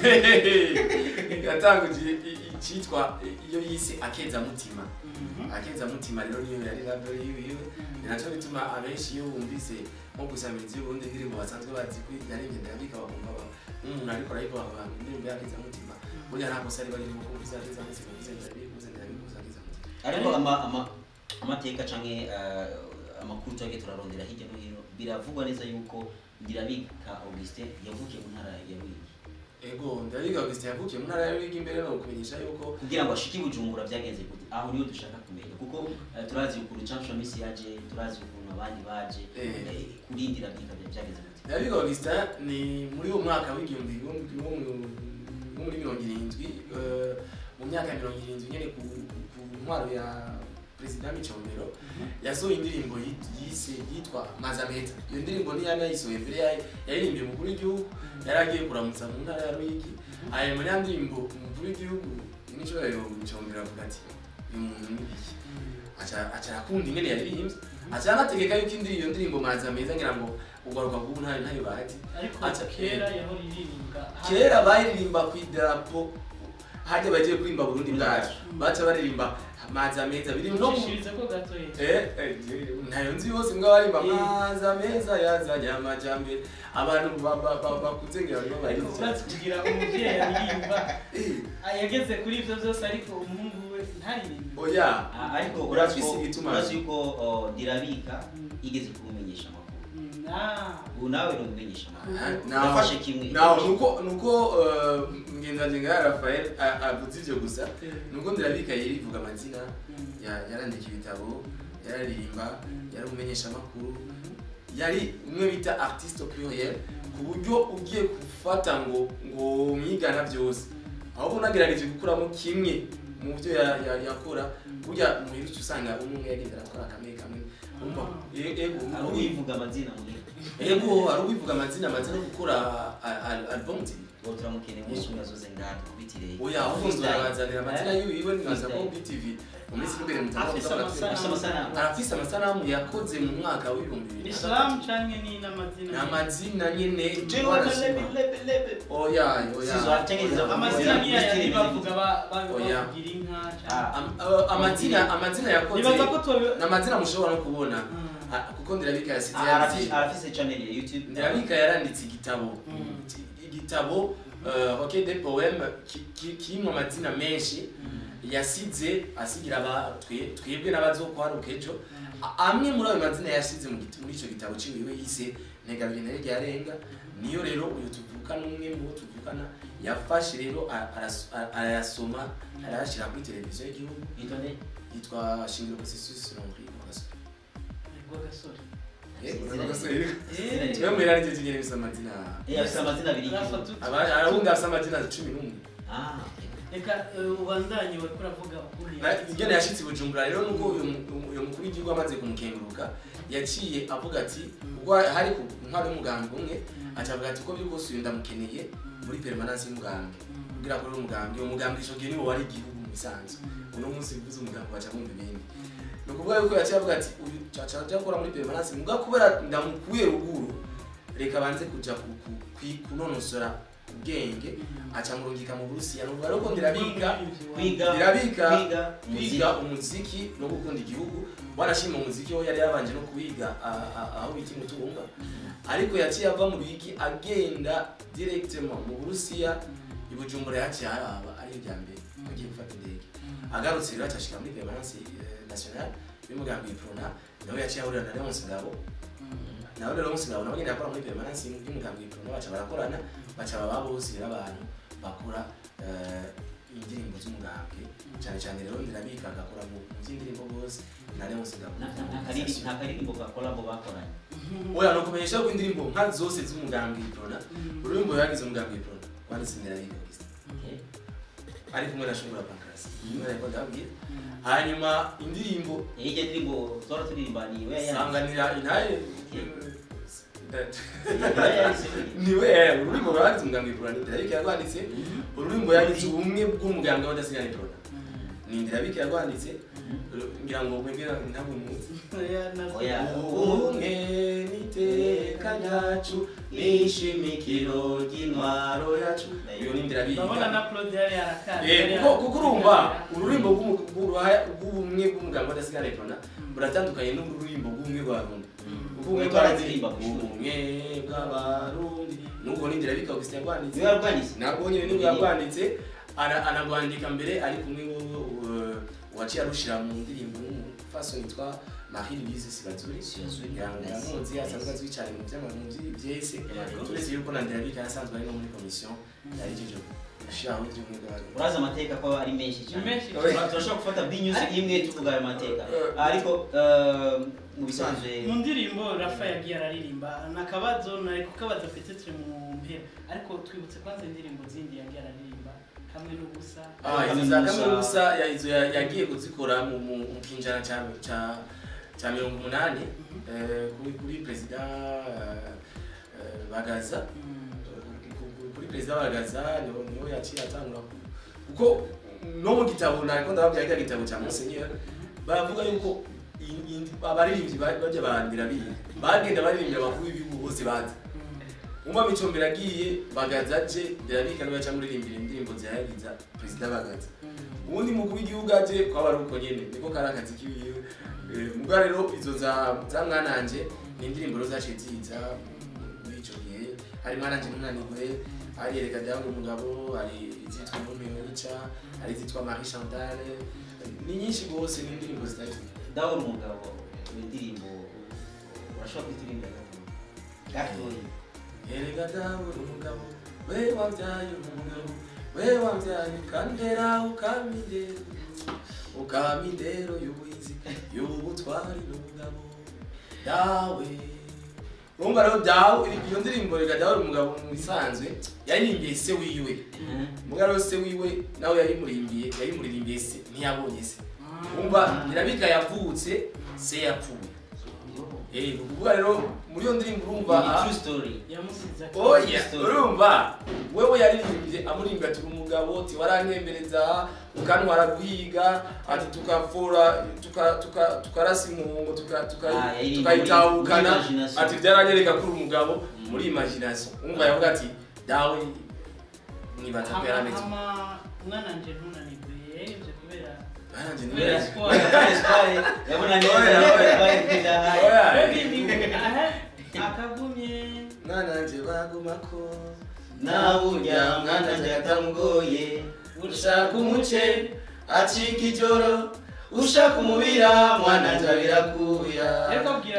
yatanguje icyitwa iyo yise akeza mutima akeza mutima rero niyo yari label yiwe ni nacyo bituma abenshi iyo bumvise nko gusamiriza y'uburundi indirimbo basanzwe bazi ko yarembye ndabika bakumva ba nk'umuntu ariko arayikora abantu indirimbo yakeza mutima burya nta kosa riba ririmo kuko uzakeza mutima uvuze ndabikuze ndabikuze akeza mutima ariko ama- ama- amateka canke eh, amakuru twagiye turarondera hirya no hino biravugwa neza yuko ndirabika augustin yavukiye mu ntara ya ruyigi ego ndabiga Augustin yavukiye mu ntara ya Ruyigi imbere no kumenyesha yuko kugira ngo ashike i bujumbura byagenze gute aho niho dushaka kumenya kuko eh, turazi ukuntu cansho misi yaje turazi ukuntu abandi baje Eh. eh, kuri ndirabika byagenze gute ndabiga Augustin ni muri uwo mwaka w'igihumbi igihumbi wo mu- wo muri mirongo irindwi eh, mu myaka ya mirongo irindwi nyine ku ku ntwaro ya perezida Micombero yasohoye indirimbo yit- yise yitwa Mazameta iyo ndirimbo ntiyari yayisohoye mbere yayo yaririmbiye umukuru w'igihugu yari agiye kuramutsa mu ntara ya Ruyigi hanyuma ya ndirimbo umukuru w'igihugu n'icyorero Micombero avuga ati uyu muntu ni iki aca aca arakunda ingene yaririmbye aca anategeka yuko indi iyo ndirimbo Mazameza ngira ngo ugaruka kubu ntayo ntayo bazi ariko Acha- kera yahora iririmba kera bayiririmba ku idarapo hajya bagiye kuririmba burundi bwacu baca baririmba maza meza biri no mu ucishirize ko gatoya Eh, eh, ntayo nzi yose mbwa barimba maza meza yazanye amajambere abantu ba- ba- ba- bakuze ngira ngo ariko barize urazi kugira umubyeyi aririmba yageze kuri ibyo byose ariko umuhungu we ntaririmbe oya Ah, ariko Urafise urazi ko- igituma. urazi yuko oh, ndirabika igeze kumumenyesha amakuru Mm, ah. ubu nawe ni umumenyesha amakuru naho yafashe kimwe naho nuko nuko eh, ngenzi nga Rafael a- avuze ivyo gusa nuko ndirabika yirivuga amazina Mm. ya- yarandika ibitabo yararirimba yari umumenyesha amakuru yari umwe bita artiste au pluriel ku buryo ugiye gufata ngo ngo mwigana byose ahubwo unagerageje gukuramo kimwe mu byo ya- ya- yakora burya muhirutse usanga umwe umwe yagenda arakora kamwe kamwe umva e- ego ari uwivuga amazina muri ego ari ubivuga amazina amaze no gukora a- a- album zibiri uwo turamukeneye umunsi umwe azoze ngaha tukubitire oya ahubwo barazanira amazina yiwe nibaza ko BTV mu minsi iri imbere Afise amasanamu. Afise amasanamu. arafise amasanamu yakoze mu mwaka w'ibihumbi bibiri na islam gatatu. canke ni n'amazina ni amazina nyene Jewe barashima. lebe lebe lebe oya oya Sizo, atengeneza amazina Oya, niyo yari Christine bavuga ba- ba- Oya. bavugira inka canke Ah, Am- a- amazina amazina yakoze nibaza ko tuba ni amazina mushobora no kubona Mm. Ah, kuko ndirabika yasize ah, arafise arafise channel ya youtube ndirabika yaranditse igitabo Mm. igitabo uh, ok de poème ki- ki- kirimo amazina menshi yasize asigira aba twe- twebwe n'abazokwaruka ejo A- amwe muri ayo mazina yasize mu giti- muri icyo gitabo ciwiwe yise ntega binere ryarenga niyo rero uyu tuvukana umwe mu bo tuvukana yafashe rero a- araso- a- arayasoma arayashyira kuri televiziyo y'igihugu yitwa nde yitwa shingiro processus longri rwagasore Izina twe mwera ryo kinyene bisa amazina Eh, afise amazina abiri Rafa y'igihugu. tuti. Aba- arabundi afise amazina cumi n'umwe ah reka eh, ubandanye wariko uravuga ukuri Na- ingene yashitse i bujumbura rero nuko uyu mu- uyu mukuru w'igihugu amaze kumukenguruka yaciye avuga ati ubwo hari ku ntwaro y'umugambwe umwe aca avuga ati uko biri kose uyu ndamukeneye muri permanence y'umugambwe kugira akore umugambwe uwo mugambwe ico gihe niwo wari igihugu mu bisanzwe uno munsi bivuze umugambwe baca bumva ibindi ni ukuvuga yuko yaciye avuga ati uyu aca aja gukora muri permanence muga kubera ndamukuye ruguru reka banze kuja ku- ku- kwi- kunonosora ubwenge aca murungika mu burusiya nuvuga rero ko ndirabika kwiga Ndirabika kwiga kwiga umuziki no gukunda igihugu wanashima umuziki ho yari yabanje no kuwiga a- a- aho bita imutumba ariko yaciye ava mu biki agenda directement mu burusiya i bujumbura yaciye haraba ari irya mbere agiye gufata indege agarutse rero acashika muri permanence eh, nationale y'umugambi iprona nawe yaciye ahurira na leonce ngabo nawe rero leonce ngabo nawe nyene yakora muri permanence y'umugambi iprona baca barakorana baca baba bose rero abantu bakora eh, indirimbo z'umugambwe cyane cyane rero ndirabika agakora mu mu by'indirimbo bose na leonce ngabo nta nta karirimbo nta karirimbo ka collabo bakoranye oya ni ukumenyesha ko indirimbo nka zose z'umugambi iprona ururimi yagize umugambi iprona wanditse ndirabika gusa Okay. ari kumwe na shungura pankarasi imwe ariko ndababwira hanyuma indirimbo Eh, iryo ndirimbo zora turirimba ni we yayanditse. sanganira intaye Niwe yayanditse. niwe ururimi rwagize umugambi iprona ndirabika yarwanditse ururimi yagize ubumwe bw'umugambi w'abadasigana iprona ni ndirabika yarwanditse ngira ngo mwebwe ntabwo muzi Oya. ubumwe n'iteka ryacu n'ishimikiro ry'intwaro yacu iyo ni ndirabika urabona na claude yari yarakara Eh, kuko kuko urumva ururimbo rw'umu- rw'uruhaya- rw'ubumwe bw'umuganga w'adasigana iprona buratandukanye n'ururimbo rw'ubumwe bw'abarundi ubumwe Uriko araririmba ku ishuri. ubumwe bw'abarundi n'ubwo n'inzira bika augustin yarwanditse Niwe yarwanditse? nabwo nyine niwe yarwanditse ana- anarwandika mbere ari kumwe n'uwo waciye arushira mu ndirimbo n'umufasoni yitwa marie louise sibazuri Sibazuri. ngira ngo yamuzi asanzwe azwi cyane mu by'amazi byese Yego. turetse yuko na ndirabika yasanzwe ari no muri komisiyo yari ijeje gushiraho iby'ubumwe bw'abarundi urazi amateka ko ari menshi Ni cyane menshi Tura- turashobora gufata binyuze Ariko- imwe tuvuga ayo mateka Eh. ariko eh, mu bisanzwe mu ndirimbo rafa yagiye araririmba ni akabazo nari kukabaza petetre mu mpera ariko twibutse kwanza indirimbo zindi yagiye araririmba kamwe n'ubusa Ah, izo za kaminuza ya- izo ya- yagiye kuzikora mu mu- mu kinjana cya cya- cya mirongo umunani eh, kuri kuri perezida eh, eh, bagaza Mm. Ku- ku- kuri perezida bagaza niho niho yaciye atangura ku- kuko no mu gitabo nariko ndababwira kiriya gitabo cya musenyeri baravuga yuko i- i- abaririmbyi ba- bajya barandira birinda bagenda baririmbira abakuru b'ibihugu bose bazi umva micombero agiye bagaza aje birabika niba aca muririmbira indirimbo zihayagiza perezida bagaza ubundi mukuru w'igihugu aje kwaba ari uko nyene niko kari akazi kiwiwe Eh, mugabo rero izo za za mwananje ni indirimbo rero zaciye ziza muri ico gihe hari mwananje ntunanirwe hari erega dawe umugabo hari izitwa ntumiyonica hari izitwa marie chantal ni nyinshi rwose ni indirimbo zitari ndabona umugabo indirimbo urashobora kuziririmba gatoya erega dawe umugabo we wabyaye umugabo we wabyaye ukandera ukamindero ukamindero y'ubuhizi y'ubutwari n'ubugabo dawe urumva rero dawe iyo ndirimbo rega dawe umugabo mu bisanzwe yaririmbiye se wiwe mugabo rero se wiwe nawe yayimurimbiye yayimuririmbiye se ntiyabonye se umva irabika yavutse se yapfuye eh ni ukuvuga rero muri iyo ndirimbo urumva ni ah, true story yamusize oya Story. urumva wewe yaririmbye amurimbye ati umugabo ati waranyemereza ukantwara guhiga ati tukafura tuka- tuka- tukarasa impungo tuka- tuka- Ah, yaririmbye tukayitahukana muri imagination. ati byaranyereka ko uri umugabo muri imagination umva yavuga ati dawe nibaza ko yarameze hama umwana nje ntunanirwe yarivye kubera Baranje ni kubera neza. siporo yabona Oya, neza oya. bari kwidahaye Oya. aha akagumye mwana nje bagumako nawurya mwana nje atamugoye ushaka umuce acika ijoro ushaka umubira mwana nje abirakuya Ariko abwira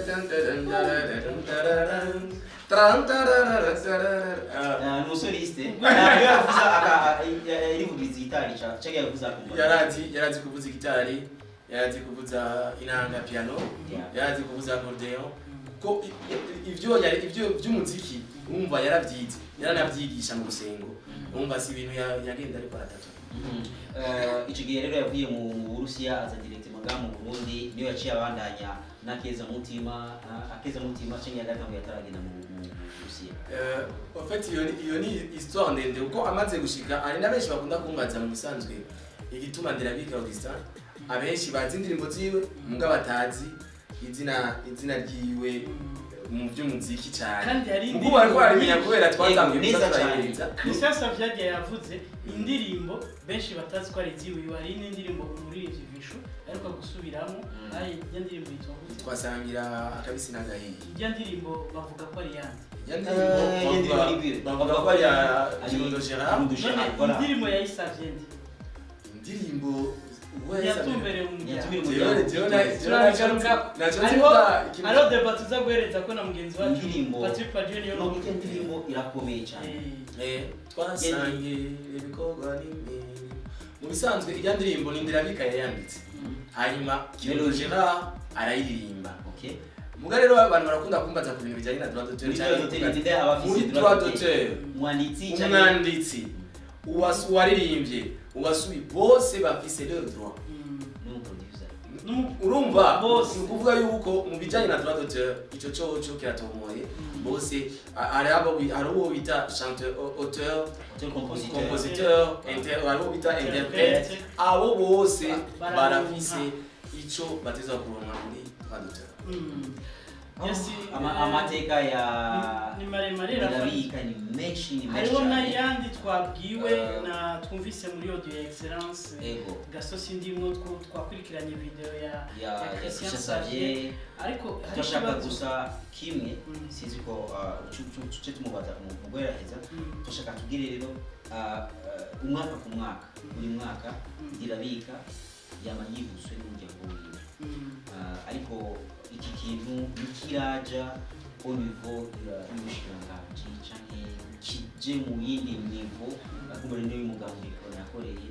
ni umusoliste ntabwo yavuze yarivugiriza igitari cyangwa yavuze akumva yarazi yarazi kuvuza gitari yarazi kuvuza inanga piano Yeah. yarazi kuvuza accordion ko i- i- ivyo yari- ivyo by'umuziki umva yaravyize yaranavyigisha mu rusengo umva si ibintu ya- yagenda ariko aratatu Mhm. Eh, ico gihe rero yavuye mu mu burusiya aza direct maga mu burundi niyo yaciye abandanya n'akeza mutima ah, akeza mutima canke yagatanguye ataragenda mu mu- mu burusiya Euh, en fait iyo ni- iyo ni histoire ndende kuko amaze gushika hari na benshi bakunda kumbaza mu bisanzwe igituma nderabika augustin abenshi bazi indirimbo ziwe muga batazi izina izina ryiwe mu by'umuziki cyane Kandi hari kuko indirimbo bari barimenya nyinshi. kubera twatangiye Yego, neza cyane. kuzaturahiriza Christian Savage yavuze indirimbo benshi batazi ko ari iziwiwe hari n'indirimbo umuririmbyi Vishu ariko gusubiramo ari ijya ndirimbo yitwa gute twasangira akabisi n'agahiye ijya ndirimbo bavuga ko ari yandi Iyo Eh, ndirimbo iyo ndirimbo bavuga- ni bibi. bavuga ko ari ya Ari- Kirundo Gerard Kirundo none Gerard, voilà. indirimbo yayisavye ndi indirimbo uwo yasabye- yatumbereye umuryango Yatumbereye Jewe- jewe na- jewe turagaruka naco hariho nzivuga ikintu- hariho deba tuza guhereza ko na mugenzi wacu Indirimbo. Patrick Padieu niyo no iyo ndirimbo irakomeye cyane Eh, Eh, twasangiye ibikorwa n'imirimo mu bisanzwe ijya ndirimbo ni ndirabika yayanditse hanyuma Kirundo Melody. Gerard arayiririmba okay muga rero abantu barakunda kumbaza ku bintu bijyanye na droit d'auteur muri cyane droit d'auteur ndende abafise muri droit droit d'auteur. d'auteur umwanditsi cyangwa umwanditsi uwasu- uwaririmbye uwasuye bose bafise leur droit mm, n'umuproducer n'umu- urumva Bose. ni ukuvuga yuko mu bijyanye na droit d'auteur icyo cyoco kiratomoye bose a- hari abo bi- hari uwo bita chanteur au- auteur auteur compositeur compositeur inter- hari uwo bita interprete abo bose Ba- barafise icyo bateza kuronka muri droit d'auteur mm. Yes, Ama- eh, amateka ya ni- ni maremare rafiki irabika ni menshi ni menshi hariho cyane n'ayandi twabwiwe Eh. na twumvise muri audio ya excellence ego gasosi ndimwo two twakurikiranye video ya ya ya ya Christian Christian Xavier Xavier ariko hari turashaka ikibazo gusa kimwe Mm. sinzi ko uh, cu- cu- tuce tumubaza mu mu guheraheza Mm. turashaka tubwire rero uh, uh, umwaka ku mwaka buri mwaka Mm. irabika yama yibuswe n'umuryango wiwe Mm. Uh, ariko iki kintu nikiraja au niveau y'ubushikiranganji canke kije mu yindi nivo akumbure niyo umugambi yakoreye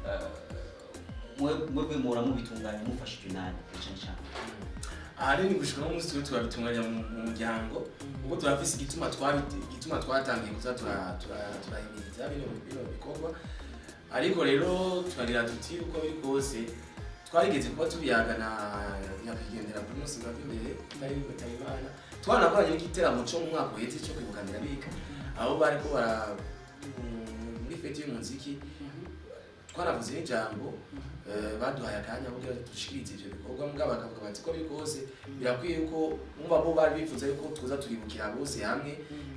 mwebwe muhora mubitunganya mufashijwe nani cane cane ahanini gushika n'umunsi twe turabitunganya mu mu muryango kuko turafise igituma twabite igituma twatangiye kuza tura- tura- turahimiriza bino bino bikorwa ariko rero tukagira tuti uko biri kose twarigeze kuba tubiyaga na nyakwigendera buri munsi bwa imbere tutari bitaba imana twanakoranye n'igiteramo cyo mu mwaka uheze cyo kwibuka ndirabika aho bariko bara mu- muri feti y'umuziki twanavuze n'ijambo eh, baduhaye akanya kugira ngo dushikirize ivyo bikorwa mbwa bakavuga bati ko biri kose birakwiye yuko umva bo bari bifuza yuko tuza turibukira bose hamwe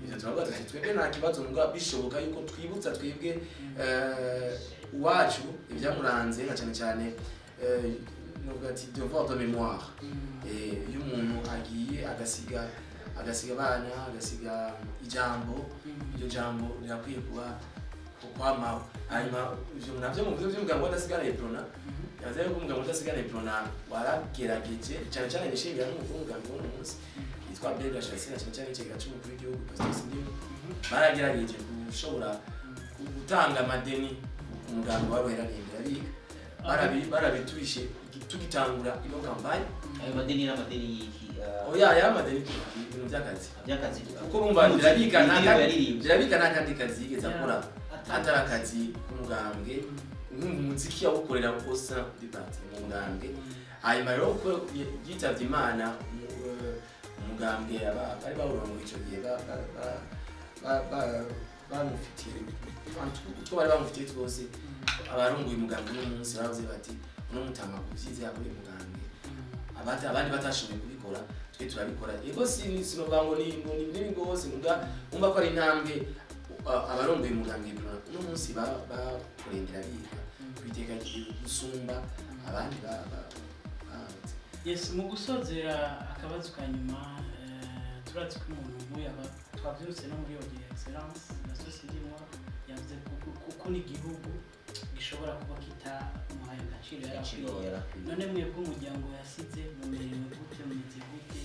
ivyo turavuga tuti twebwe nta kibazo muga bishoboka yuko twibutsa twebwe eh, iwacu ibyamuranze na cyane cyane eh, novuga ati devoir de mémoire Eh, iyo umuntu agiye agasiga agasiga abana agasiga ijambo iryo jambo rirakwiye kuba kwamaho hanyuma ivyo navyo mu byo by'umugabo udasigana iprona yavuze yuko umugabo udasigana iprona waragerageje cyane cyane nishimira n'umukuru w'umugabo w'uno munsi yitwa Bega Chasina cyane cyane ikigega cy'umukuru w'igihugu Pastor Sindimu baragerageje gushobora gutanga amadeni umugambi wari werarembera biga barabi barabiturishe tugitangura ino kampanye ayo madeni n'amadeni y'iki ah, oya aya madeni ibintu by'akazi by'akazi kuko bumva birabika nta Indirimbo kandi- yaririmbye. birabika nta kandi kazi yigeze akora Atari- atari akazi k'umugambwe nkumva umuziki yawukorera kosa dipati mu mugambwe hanyuma rero ko yitavye imana mu- eh, umugambwe aba- bari bawurongoye ico gihe ba- ba- ba- ba- ba- bamufitiye utwo bari bamufitiye twose abarongoye umugambwe uno munsi bavuze bati uno mutama kuvyize yakoye umugambwe abata abandi batashoboye kubikora twe turabikora yego si sinovuga ngo ni ngo ni binini gose muga umva ko ari intambwe uh, abarongoye umugambwe Bruno uno munsi ba- bakurengera biga kwiteka gihe gusumba abandi ba ba- ba- yes mu gusozera akabazo ka nyuma eh, turazi ko umuntu nk'uyu aba twabyirutse no muri yogeye excellence na sosiyete imwe yavuze ko kuko n'igihugu gishobora kuba kitamuhaye agaciro agaciro yarakwiye yarakwiye none mwebwe umuryango yasize mumerewe gute mumeze gute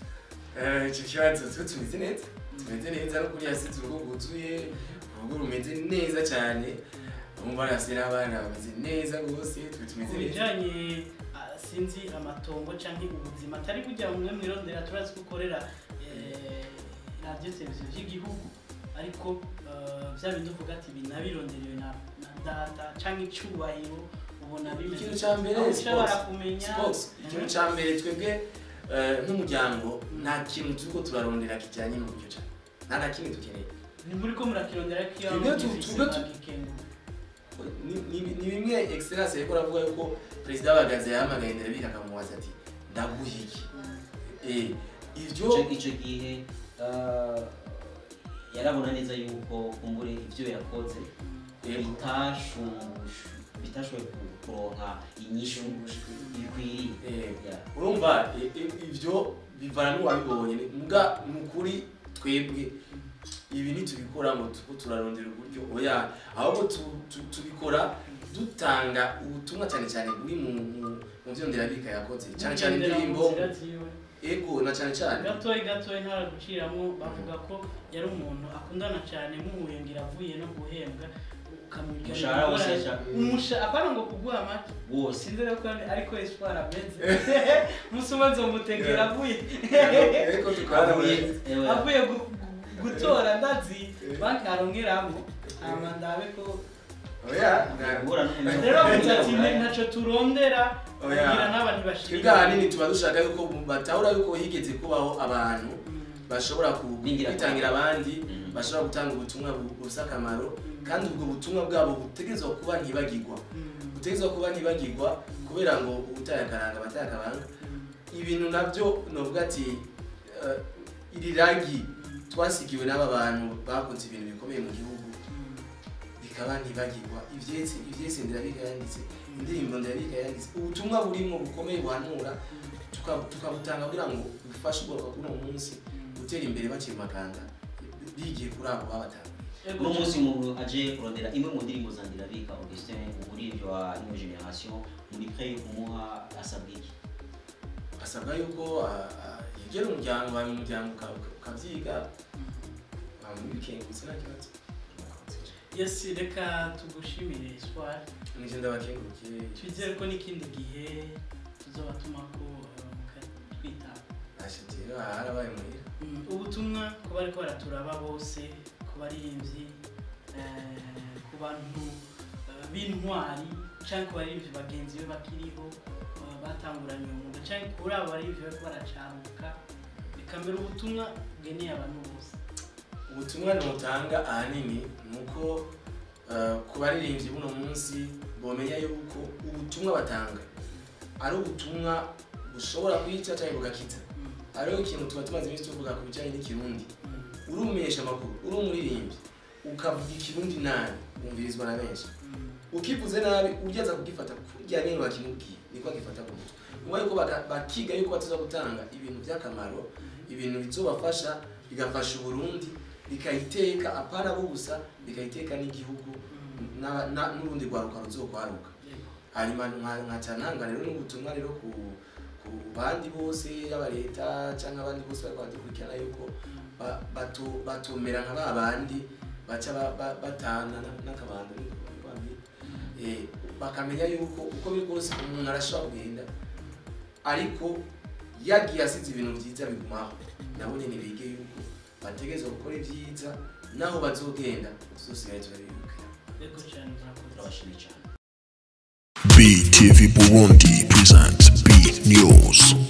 Eh, icyo kibazo twe tumeze neza tumeze neza no kuri yasize urugo rwuzuye urugo rumeze neza cyane umva yasize n'abana bameze neza rwose twe ku tumeze neza bijyanye ah, sinzi amatongo cyangwa ubuzima atari kujya mwe mwirondera turazi ko ukorera eh, radiyo televiziyo by'igihugu ariko eh, bya bindi uvuga ati ibi nabironderewe na na data cyangwa icyubahiro ubona bimeze ikintu cya mbere aho ushobora sports. kumenya Sports. ikintu cya mbere twebwe eh, nk'umuryango nta kintu turiko turarondera kijyanye n'uburyo cyane nta na kimwe dukeneye ni muri ko murakirondera ko iyo Twebwe tu- mugifise twebwe tu- mwagikenguka. Ni- ni ni bimwe excellence yariko aravuga yuko perezida w'abagaza yahamagaye ndabika akamubaza ati ndaguha iki Eh, ivyo Ico- ico gihe ah, yarabona neza yuko kumbure ivyo yakoze Yego. bitashumbushu bitashoboye ku- kuronka inyishu bikwiriye Eh, Yeah. urumva i- i- ivyo bivana n'uwabibonye Ni- muga ni ukuri twebwe ibi ntitubikora ngo tuko turarondera uburyo oya ahubwo tu- tu- tubikora dutanga ubutumwa cyane cyane buri mu mu- mu byo nderabika yakoze cyane cyane Mugendera mu indirimbo nzira ziwe. ego na cyane cyane gatoyi gatoyi ntaraguciramo bavuga ko yari umuntu akundana cyane muhuye ngira avuye no guhembwa ukamubwira Umushahara wose yashaka. umusha apana ngo kuguha amata wose sinzi rero ko ariko espoir ameze musi umwe nzomutegera avuye ariko tukabona Ewe, avuye gu- gu- gutora ndazi banki arongeramo hama ndabe ko oya na- guhura n'umuntu rero avuze ati "Ne- ntaco turondera Oya. kugira n'abantu twebwe bashirira ahanini tuba dushaka yuko batahura yuko higeze kubaho abantu bashobora ku- Bingira kwitangira abandi Mhm. bashobora gutanga ubutumwa bu- bufite akamaro kandi ubwo butumwa bwabo butegerezwa kuba ntibagirwa butegerezwa kuba ntibagirwa kubera ngo ubutaye akaranga abataye akabanga ibintu nabyo novuga ati eh, iri rangi twasigiwe n'aba bantu bakoze ibintu bikomeye mu gihugu bikaba ntibagirwa ivyese ivyese ndirabika yanditse indirimbo ndirabika yanditse ubutumwa burimo bukomeye buhanura tuka- tukabutanga kugira ngo bufashe ubwoko bw'uno munsi gutera imbere bakiri makanga bigiye kuri abo babatanga uno munsi umuntu aje kurondera imwe mu ndirimbo za Ndirabika Augustin umuririmbyi wa New Generation muri prêt yo kumuha asabwa iki asabwa yuko ah, ah, yegera umuryango hanyuma umuryango uka- uka- ukavyiga bikengutse nta kibazo yes reka tugushimire espoir nije ndabakengurukiye twizere ko n'ikindi gihe tuzoba tumako twitaba ashitira harabaye muhira Mm, ubutumwa ku bariko baraturaba bose ku baririmbyi eh, ku bantu eh, b'intwari canke ku baririmbyi bagenzi be bakiriho eh, batanguranye umwuga canke kuri abo baririmbyi bariko baracaruka bikambera ubutumwa bweneye abantu bose ubutumwa nutanga ahanini ni uko eh, ku baririmbyi buno munsi bomenya yuko ubutumwa batanga ari ubutumwa bushobora kwica cyangwa bugakiza hariho ikintu tuba tumaze iminsi tuvuga ku bijyanye n'ikirundi uri umumenyesha amakuru uri umuririmbyi ukavuga ikirundi nabi wumvirizwa na benshi ukivuze nabi ugeza kugifata kurya nyine wakimubwiye niko agifata ku mutwe nyuma yuko baka- bakiga yuko bataza gutanga ibintu by'akamaro ibintu bizobafasha bigafasha uburundi bikayiteka apana bo gusa bikayiteka n'igihugu na- na- n'urundi rwaruka ruzokwaruka hanyuma nka- nkaca ntanga rero n'ubutumwa rero ku ku bandi bose yaba leta cyangwa abandi bose bariko baradukurikirana yuko ba- bato- batomera nka ba bandi baca ba- ba- batana na- n'akabando niko babita. Eh, bakamenya yuko uko biri kose umuntu arashobora kugenda ariko yagiye asize ibintu byiza bigumaho nabo nyine bige yuko bategerezwa gukora ibyiza naho bazogenda tuzosigaye turabibukira Yego cyane murakoze. turabashimiye cyane BTV Burundi presents B News.